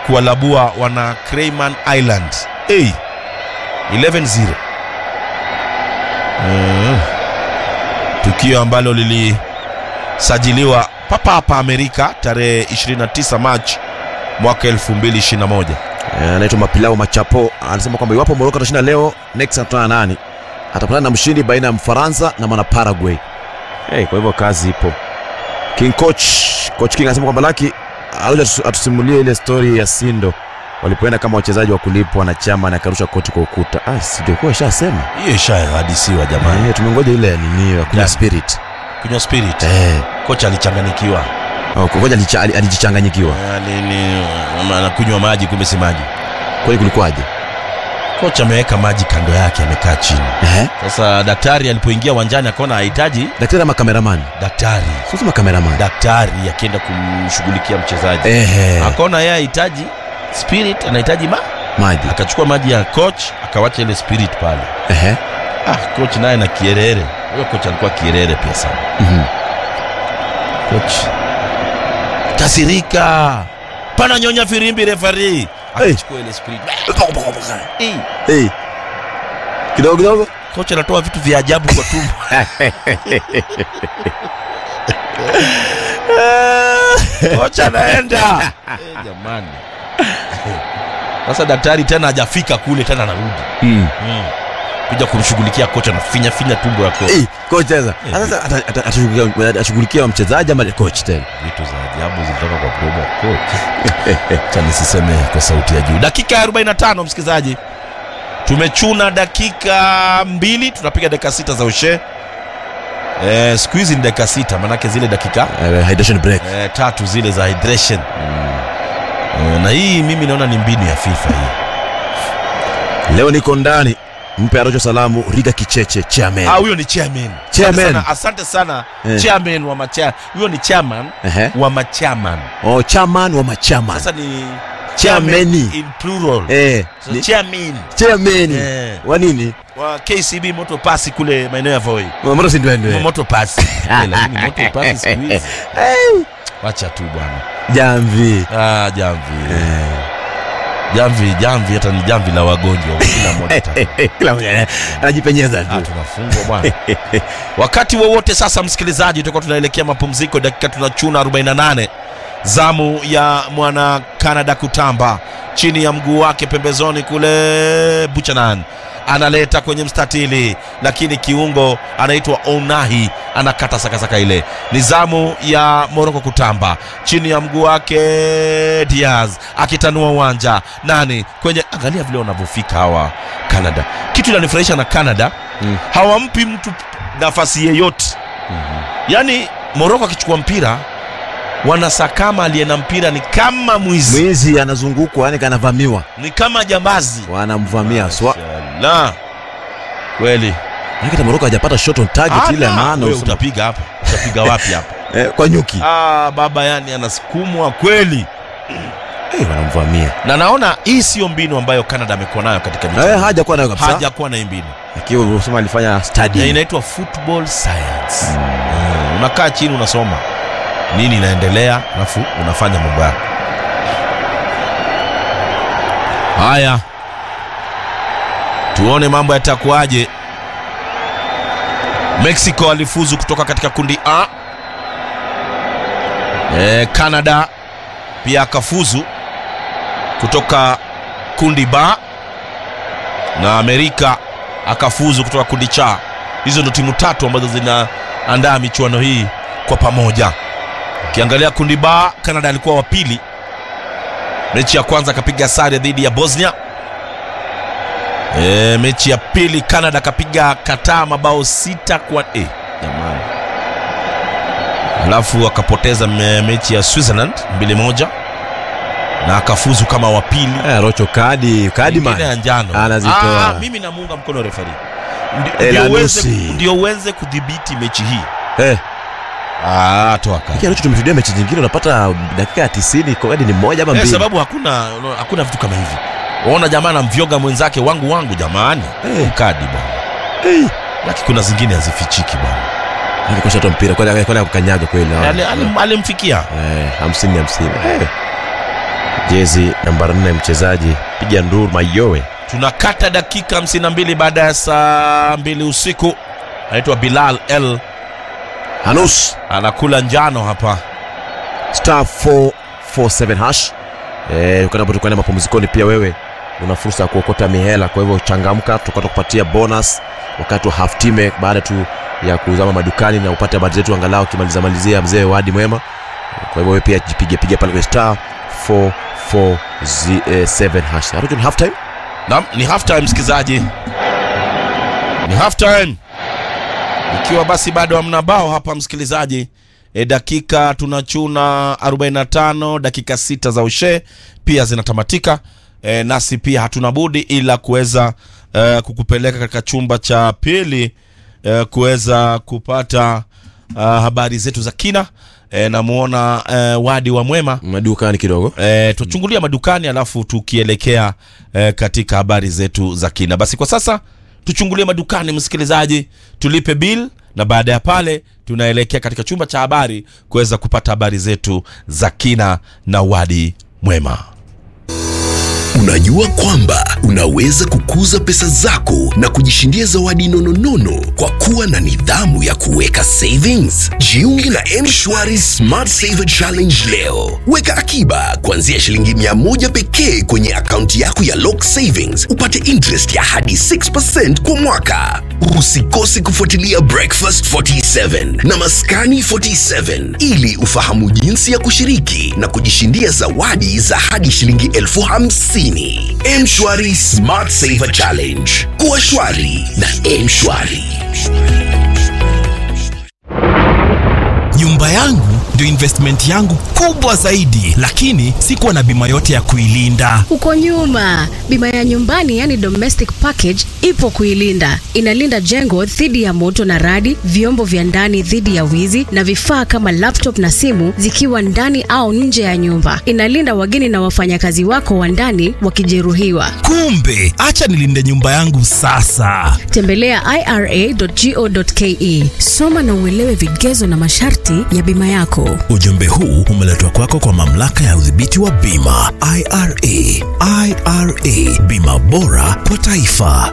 kuwalabua wana Cayman Island hey, 11-0 mm. tukio ambalo lilisajiliwa papa hapa Amerika tarehe 29 Machi mwaka 2021 Eh, anaitwa Mapilau Machapo anasema kwamba iwapo Morocco atashinda leo, next anakutana na nani? Atapatana na mshindi baina ya Mfaransa na mwana Paraguay. Hey, kwa hivyo kazi ipo. King Coach, Coach King anasema kwamba Laki alikuja atu- atusimulie ile story ya Sindo walipoenda kama wachezaji wa kulipwa na chama na akarusha koti kwa ukuta. Ah, sio kwa shasema. hiyo ishahadisiwa jamani Eh, tumengoja ile nini ya kunywa Gani? spirit. kunywa spirit Eh, kocha alichanganikiwa oh, ngoja alicha- ali- alijichanganyikiwa. Ali- ni- anakunywa maji kumbe si maji Kwani kulikuwaje? kocha ameweka maji kando yake amekaa chini Eh? sasa daktari alipoingia uwanjani akaona hahitaji Daktari ama cameraman? daktari Sio kama cameraman. daktari akienda kumshughulikia mchezaji Ehe. akaona yeye hahitaji spirit anahitaji ma Maji. akachukua maji ya coach akawacha ile spirit pale Ehe. ah, coach naye na kierere huyo coach alikuwa kierere pia sana Mhm. coach kasirika pana nyonya firimbi refari akachukua ile spirit Eh, Hey. Kidogo kidogo. coach anatoa vitu vya ajabu kwa tumbo kocha anaenda Eh, jamani sasa daktari tena hajafika kule tena anarudi Mm. mm. kuja kumshughulikia kocha na finya finya tumbo ya kocha Hey, coach sasa. Eh. Sasa ata- ata- atashughulikia atashughulikia mchezaji ama coach tena. vitu za ajabu zilitoka kwa mdomo wa kocha cha nisiseme kwa sauti ya juu dakika ya 45 msikilizaji tumechuna dakika mbili tunapiga dakika sita za ushe eh, siku hizi ni dakika sita manake zile dakika Uh, hydration break. eh, tatu zile za hydration eh, na hii mimi naona ni mbinu ya fifa hii Leo niko ndani. Mpe Arocho salamu Riga Kicheche chairman. Ah, huyo ni chairman. Chairman. Asante sana, asante sana Eh. chairman wa macha huyo ni chairman Ehe. wa machairman Oh, chairman wa machairman. sasa ni Chairman. in plural Eh, so, ni- chairman chairman. Eh. Wa nini? wa KCB moto pasi kule maeneo ya Voi Moto si ndwendwe. moto pasi Eh, lakini moto pasi siku hizi Hey, wacha tu bwana Jamvi. ah jamvi Eh. jamvi jamvi hata ni jamvi la wagonjwa kila mmoja ta- Kila mmoja anajipenyeza Ah, tu. tunafungwa bwana wakati wowote sasa msikilizaji tutakuwa tunaelekea mapumziko dakika tunachuna 48 zamu ya mwana canada kutamba chini ya mguu wake pembezoni kule buchanan analeta kwenye mstatili lakini kiungo anaitwa onahi anakata sakasaka ile ni zamu ya moroko kutamba chini ya mguu wake diaz akitanua uwanja nani kwenye angalia vile wanavyofika hawa canada kitu inanifurahisha na canada Mm. hawampi mtu nafasi yeyote yaani moroko akichukua mpira wanasakama aliye na mpira ni kama mwizi Mwizi anazungukwa yani kanavamiwa. ni kama jambazi Wanamvamia. Swa. la kweli Maana hata Morocco hajapata shot on target ile ya Ana, maana. wewe usema- utapiga hapa utapiga wapi hapa Eh, kwa nyuki. ah, baba yani anasukumwa kweli Eh, wanamvamia. na naona hii siyo mbinu ambayo canada amekuwa nayo katika michezo. Eh, haja kuwa nayo kabisa. hajakuwa na hii mbinu Akiwa unasema alifanya Na study. inaitwa football science mm. unakaa chini unasoma nini inaendelea alafu unafanya mambo yako haya tuone mambo yatakuwaje mexico alifuzu kutoka katika kundi a e, canada pia akafuzu kutoka kundi ba na amerika akafuzu kutoka kundi cha hizo ndo timu tatu ambazo zinaandaa michuano hii kwa pamoja ukiangalia kundi ba canada alikuwa wa pili mechi ya kwanza akapiga sare dhidi ya bosnia e, mechi ya pili canada akapiga kataa mabao sita kwa e, jamani alafu akapoteza me, mechi ya switzerland mbili moja na akafuzu kama wa pili Eh, Rocho kadi, kadi Nyingine ya man. njano Anazitoa. Ah, mimi namuunga mkono refari Eh, ndio la uweze, nusi. ndio uweze kudhibiti mechi hii Eh, ah, toa kadi. lakini Rocho tumeshuhudia mechi nyingine unapata dakika ya 90 kadi ni moja ama Eh, mbili. sababu hakuna hakuna vitu kama hivi waona jamaa anamvyoga mwenzake wangu wangu jamani Eh. kadi bwana Eh, lakini kuna zingine hazifichiki bwana akikosha tu mpira kwani kwani kukanyaga kweli. Ali- alim- alimfikia Eh, 50 50. Eh. jezi namba 4 mchezaji piga nduru mayowe tunakata dakika 52 baada ya saa mbili usiku anaitwa bilal l hanus anakula njano hapa star 447 hash eh, ukanapo tukaenda mapumzikoni pia wewe una fursa ya kuokota mihela kwa hivyo changamka tukata kupatia bonus wakati wa half time baada tu ya kuzama madukani na upate habari zetu angalau ukimaliza malizia mzee wadi mwema kwa hivyo wewe pia jipige piga pale kwenye star 447 hash Arujun, ni half time Naam, ni half time msikizaji, ni half time, ikiwa basi bado hamna bao hapa msikilizaji. E, dakika tunachuna 45 dakika sita za ushe pia zinatamatika. E, nasi pia hatuna budi ila kuweza e, kukupeleka katika chumba cha pili e, kuweza kupata uh, habari zetu za kina. E, namuona e, wadi wa mwema madukani kidogo e, tuchungulia madukani alafu tukielekea e, katika habari zetu za kina basi kwa sasa tuchungulie madukani msikilizaji tulipe bill na baada ya pale tunaelekea katika chumba cha habari kuweza kupata habari zetu za kina na wadi mwema Unajua kwamba unaweza kukuza pesa zako na kujishindia zawadi nononono kwa kuwa na nidhamu ya kuweka savings. Jiunge na M-Shwari Smart Saver Challenge leo. Weka akiba kuanzia shilingi mia moja pekee kwenye akaunti yako ya Lock Savings, upate interest ya hadi 6% kwa mwaka. Usikose kufuatilia Breakfast 47 na Maskani 47 ili ufahamu jinsi ya kushiriki na kujishindia zawadi za hadi shilingi elfu hamsini. Mshwari Smart Saver Challenge. Kuwa shwari na Mshwari. nyumba yangu ndio investment yangu kubwa zaidi lakini sikuwa na bima yote ya kuilinda Uko nyuma. Bima ya nyumbani yani domestic package ipo kuilinda. Inalinda jengo dhidi ya moto na radi, vyombo vya ndani dhidi ya wizi na vifaa kama laptop na simu zikiwa ndani au nje ya nyumba. Inalinda wageni na wafanyakazi wako wa ndani wakijeruhiwa. kumbe acha nilinde nyumba yangu sasa Tembelea ira.go.ke. Soma na uelewe vigezo na masharti ya bima yako. ujumbe huu umeletwa kwako kwa mamlaka ya udhibiti wa bima ira ira bima bora kwa taifa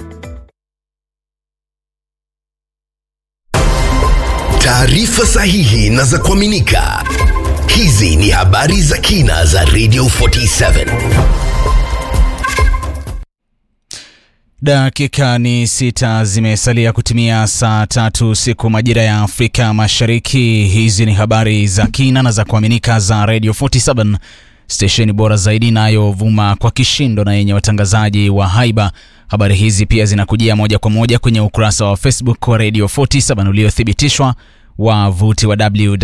Taarifa sahihi na za kuaminika. Hizi ni habari za kina za Radio 47. Dakika ni sita zimesalia kutimia saa tatu siku majira ya Afrika Mashariki. Hizi ni habari za kina na za kuaminika za Radio 47 stesheni bora zaidi inayovuma kwa kishindo na yenye watangazaji wa haiba. Habari hizi pia zinakujia moja kwa moja kwenye ukurasa wa Facebook wa Radio 47 uliothibitishwa wavuti wa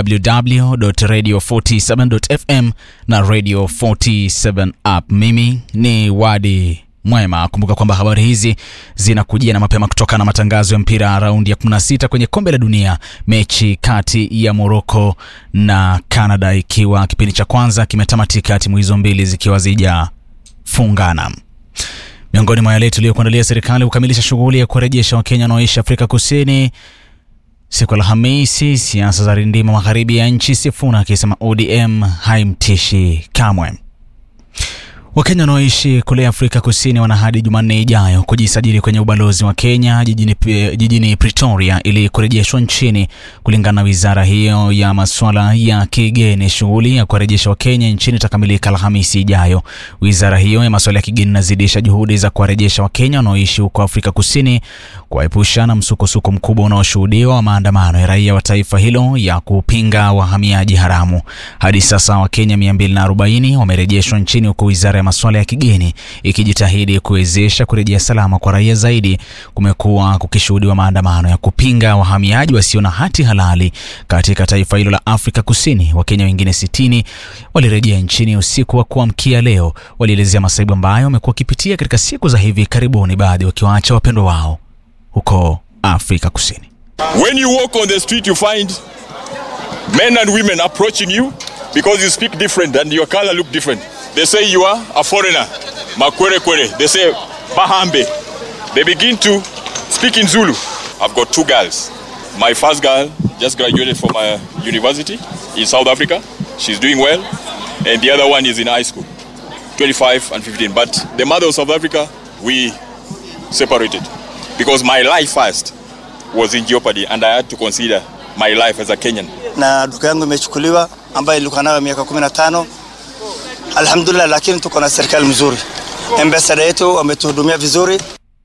www.radio47.fm na Radio 47 app. Mimi ni Wadi Mwema. Kumbuka kwamba habari hizi zinakujia na mapema kutoka na matangazo ya mpira raundi ya 16 kwenye kombe la dunia, mechi kati ya Morocco na Canada, ikiwa kipindi cha kwanza kimetamatika, timu hizo mbili zikiwa zijafungana. Miongoni mwa yale tuliyokuandalia, serikali kukamilisha shughuli ya kuwarejesha Wakenya wanaoishi Afrika Kusini siku ya Alhamisi. Siasa za rindima magharibi ya nchi, Sifuna akisema ODM haimtishi kamwe. Wakenya wanaoishi kule Afrika Kusini wana hadi Jumanne ijayo kujisajili kwenye ubalozi wa Kenya jijini, jijini Pretoria ili kurejeshwa nchini. Kulingana na wizara hiyo ya masuala ya kigeni, shughuli ya kuwarejesha Wakenya nchini itakamilika Alhamisi ijayo. Wizara hiyo ya masuala ya kigeni inazidisha juhudi za kuwarejesha Wakenya wanaoishi huko Afrika Kusini, kuwaepusha na msukosuko mkubwa unaoshuhudiwa wa maandamano ya raia wa taifa hilo ya kupinga wahamiaji haramu. Hadi sasa Wakenya 240 wamerejeshwa nchini huku wizara ya masuala ya kigeni ikijitahidi kuwezesha kurejea salama kwa raia zaidi. Kumekuwa kukishuhudiwa maandamano ya kupinga wahamiaji wasio na hati halali katika taifa hilo la Afrika Kusini. Wakenya wengine 60 walirejea nchini usiku wa kuamkia leo. Walielezea masaibu ambayo wamekuwa wakipitia katika siku za hivi karibuni, baadhi wakiwaacha wapendwa wao huko Afrika Kusini. When you walk on the street, you find men and women approaching you because you speak different and your color look different. They say you are a foreigner. Makwere kwere. They say Bahambe. They begin to speak in Zulu. I've got two girls. My first girl just graduated from a university in South Africa. She's doing well. And the other one is in high school. 25 and 15. But the mother of South Africa, we separated because my life first was in jeopardy and I had to consider my life as a Kenyan. na duka yangu imechukuliwa ambayo ilikuwa nayo miaka 15 alhamdulillah, lakini tuko na serikali mzuri, ambasada yetu wametuhudumia vizuri.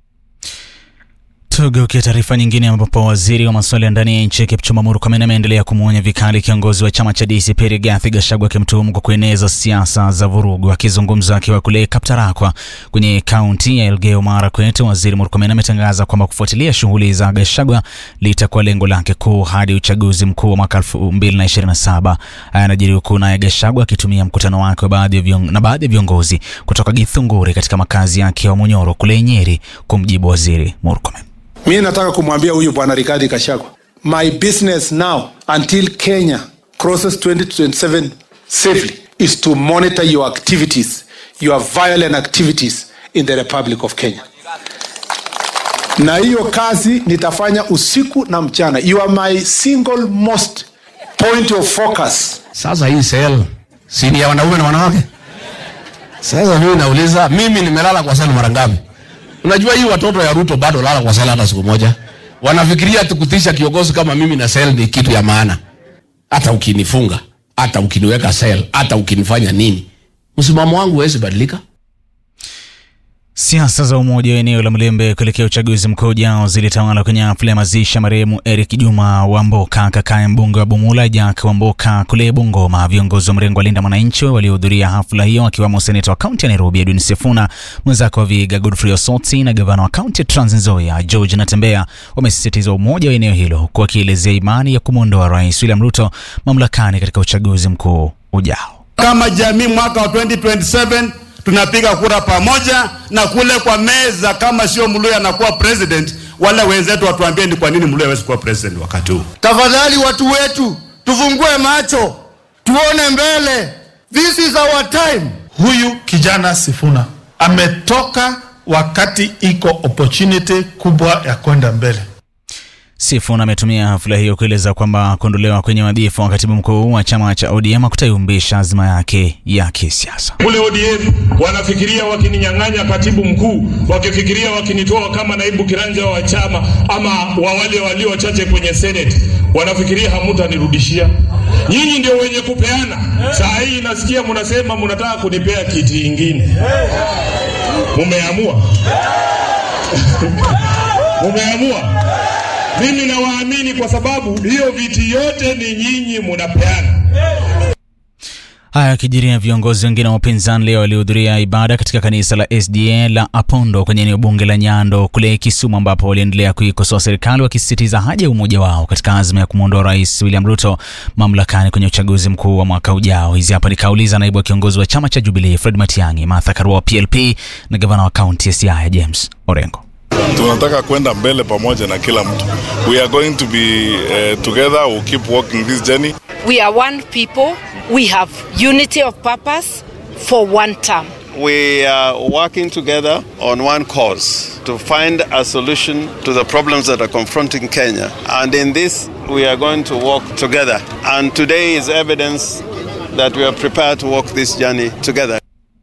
Tugeukia taarifa nyingine ambapo waziri wa masuala ya ndani ya nchi Kipchumba Murkomen ameendelea kumwonya vikali kiongozi wa chama cha DCP Rigathi Gachagua akimtuhumu kwa kueneza siasa za vurugu. Akizungumza akiwa kule Kaptarakwa kwenye kaunti ya Elgeyo Marakwet, waziri Murkomen ametangaza kwamba kufuatilia shughuli za Gachagua litakuwa lengo lake kuu hadi uchaguzi mkuu wa mwaka 2027. Haya yanajiri huku naye Gachagua akitumia mkutano wake wa baadhi ya vion- na baadhi ya viongozi kutoka Githunguri katika makazi yake ya Munyoro kule Nyeri kumjibu waziri Murkomen. mi nataka kumwambia huyu bwana Rigathi Gachagua, my business now until Kenya crosses 2027 safely is to monitor your activities, your violent activities in the Republic of Kenya. Na hiyo kazi nitafanya usiku na mchana. You are my single most point of focus. Sasa hii sel si ni ya wanaume na wanawake? Sasa mimi nauliza, mimi nimelala kwa sel mara ngapi? Unajua hii watoto ya Ruto bado lala kwa sel hata siku moja. Wanafikiria tukutisha kiongozi kama mimi na sel ni kitu ya maana. Hata ukinifunga, hata ukiniweka sel, hata ukinifanya nini, msimamo wangu huwezi badilika. Siasa za umoja wa eneo la Mlembe kuelekea uchaguzi mkuu ujao zilitawala kwenye hafla ya mazishi ya marehemu Eric Juma Wamboka, kakaye mbunge wa Bumula Jack Wamboka kule Bungoma. Viongozi wa mrengo wa Linda Mwananchi waliohudhuria hafla hiyo wakiwemo seneta wa kaunti ya Nairobi Edwin Sifuna, mwenzake wa Vihiga Godfrey Osotsi na gavana wa kaunti ya Trans Nzoia George Natembeya wamesisitiza umoja wa eneo hilo, huku wakielezea imani ya kumwondoa Rais William Ruto mamlakani katika uchaguzi mkuu ujao. kama jamii mwaka wa 2027 tunapiga kura pamoja na kule kwa meza, kama sio Mluya anakuwa president, wale wenzetu watuambie ni kwa nini Mluya hawezi kuwa president wakati huu. Tafadhali watu wetu, tufungue macho, tuone mbele. This is our time. Huyu kijana Sifuna ametoka wakati iko opportunity kubwa ya kwenda mbele. Sifuna ametumia hafla hiyo kueleza kwamba kuondolewa kwenye wadhifa wa katibu mkuu wa chama cha ODM hakutaiumbisha azma yake ya kisiasa. Kule ODM wanafikiria wakininyang'anya katibu mkuu, wakifikiria wakinitoa kama naibu kiranja wa chama ama wa wale walio wachache kwenye senate, wanafikiria hamutanirudishia. Nyinyi ndio wenye kupeana. Saa hii nasikia mnasema mnataka kunipea kiti ingine. Mumeamua, mumeamua. Mimi nawaamini kwa sababu hiyo viti yote ni nyinyi munapeana. Haya yakijiria viongozi wengine wa upinzani leo walihudhuria ibada katika kanisa la SDA la Apondo kwenye eneo bunge la Nyando kule Kisumu, ambapo waliendelea kuikosoa serikali wakisisitiza haja ya umoja wao katika azma ya kumwondoa Rais William Ruto mamlakani kwenye uchaguzi mkuu wa mwaka ujao. Hizi hapa nikauliza naibu wa kiongozi wa chama cha Jubilee Fred Matiang'i, Martha Karua wa PLP na gavana wa kaunti ya Siaya James Orengo. tunataka kwenda mbele pamoja na kila mtu we are going to be uh, together we'll keep walking this journey We are one people. We have unity of purpose for one term. We are working together on one cause to find a solution to the problems that are confronting Kenya. And in this, we are going to walk together. And today is evidence that we are prepared to walk this journey together.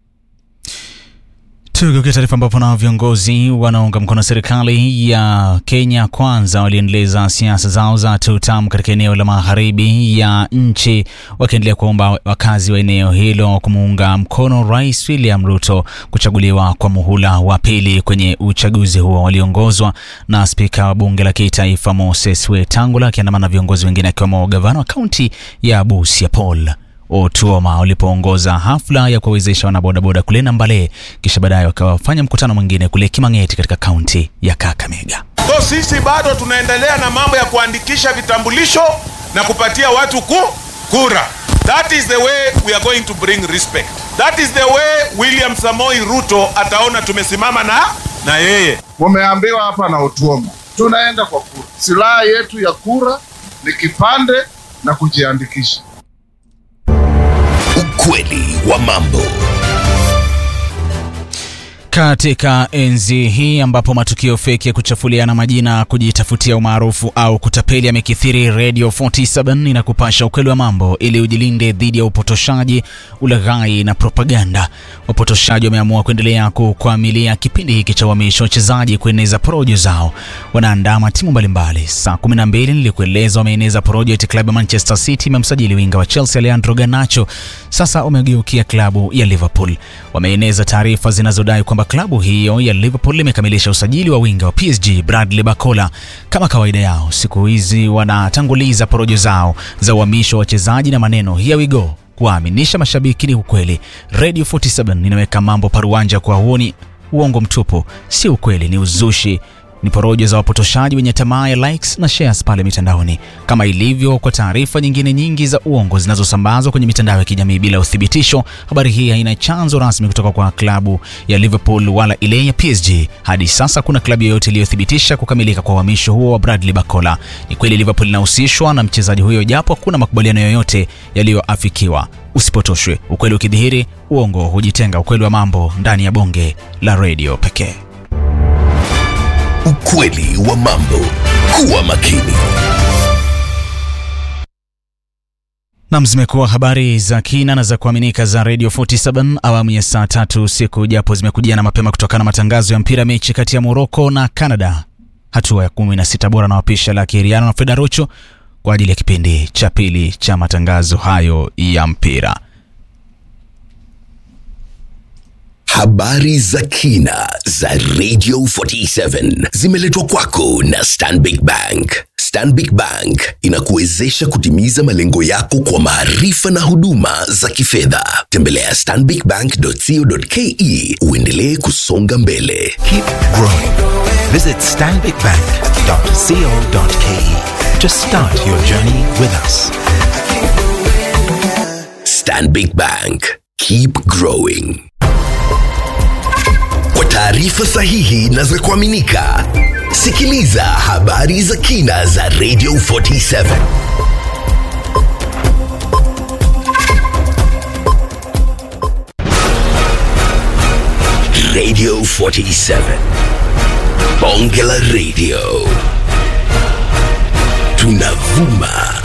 Tugeukia taarifa ambapo nao viongozi wanaunga mkono serikali ya Kenya Kwanza waliendeleza siasa zao za tutam katika eneo la magharibi ya nchi, wakiendelea kuomba wakazi wa eneo hilo kumuunga mkono Rais William Ruto kuchaguliwa kwa muhula wa pili kwenye uchaguzi huo. Waliongozwa na spika wa bunge la kitaifa Moses Wetangula akiandamana na viongozi wengine akiwemo gavana wa kaunti ya Busia Paul Otuoma walipoongoza hafla ya kuwawezesha wanabodaboda kule Nambale, kisha baadaye wakawafanya mkutano mwingine kule Kimang'eti katika kaunti ya Kakamega. So sisi bado tunaendelea na mambo ya kuandikisha vitambulisho na kupatia watu ku kura. That is the way we are going to bring respect. That is the way William Samoi Ruto ataona tumesimama na na yeye. Mumeambiwa hapa na Otuoma, tunaenda kwa kura. Silaha yetu ya kura ni kipande na kujiandikisha. Ukweli wa mambo. Katika enzi hii ambapo matukio feki ya kuchafuliana majina, kujitafutia umaarufu au kutapeli yamekithiri, Radio 47 inakupasha ukweli wa mambo ili ujilinde dhidi ya upotoshaji, ulaghai na propaganda. Wapotoshaji wameamua kuendelea kukwamilia kipindi hiki cha uhamisho wachezaji kueneza porojo zao. Wanaandama timu mbalimbali. Saa 12 nilikueleza wameeneza porojo eti klabu ya Manchester City imemsajili winga wa Chelsea Alejandro Garnacho. Sasa wamegeukia klabu ya Liverpool. Wameeneza taarifa zinazodai kwamba klabu hiyo ya Liverpool imekamilisha usajili wa winga wa PSG Bradley Barcola. Kama kawaida yao, siku hizi wanatanguliza porojo zao za uhamisho wa wachezaji na maneno here we go kuwaaminisha mashabiki ni ukweli. Radio 47 inaweka mambo paruanja kwa huoni uongo mtupu, si ukweli, ni uzushi ni porojo za wapotoshaji wenye tamaa ya likes na shares pale mitandaoni. Kama ilivyo kwa taarifa nyingine nyingi za uongo zinazosambazwa kwenye mitandao ya kijamii bila uthibitisho, habari hii haina chanzo rasmi kutoka kwa klabu ya Liverpool wala ile ya PSG. Hadi sasa kuna klabu yoyote iliyothibitisha kukamilika kwa uhamisho huo wa Bradley Barcola. Ni kweli Liverpool inahusishwa na mchezaji huyo, japo hakuna makubaliano yoyote yaliyoafikiwa. Usipotoshwe, ukweli ukidhihiri, uongo hujitenga. Ukweli wa mambo ndani ya bonge la redio pekee. Ukweli wa mambo. Kuwa makini. Nam, zimekuwa habari za kina na za kuaminika za Radio 47 awamu ya saa tatu usiku, japo zimekujia na mapema kutokana na matangazo ya mpira mechi kati ya Morocco na Canada, hatua ya 16 bora na wapisha la Kiriano na Fedarucho kwa ajili ya kipindi cha pili cha matangazo hayo ya mpira. Habari za kina za Radio 47 zimeletwa kwako na Stanbic Bank. Stanbic Bank inakuwezesha kutimiza malengo yako kwa maarifa na huduma za kifedha. Tembelea stanbicbank.co.ke uendelee kusonga mbele. Keep growing. Visit stanbicbank.co.ke to start your journey with us. Stanbic Bank. Keep growing. Kwa taarifa sahihi na za kuaminika, sikiliza habari za kina za Radio 47. Radio 47. Bonge la Radio. Tunavuma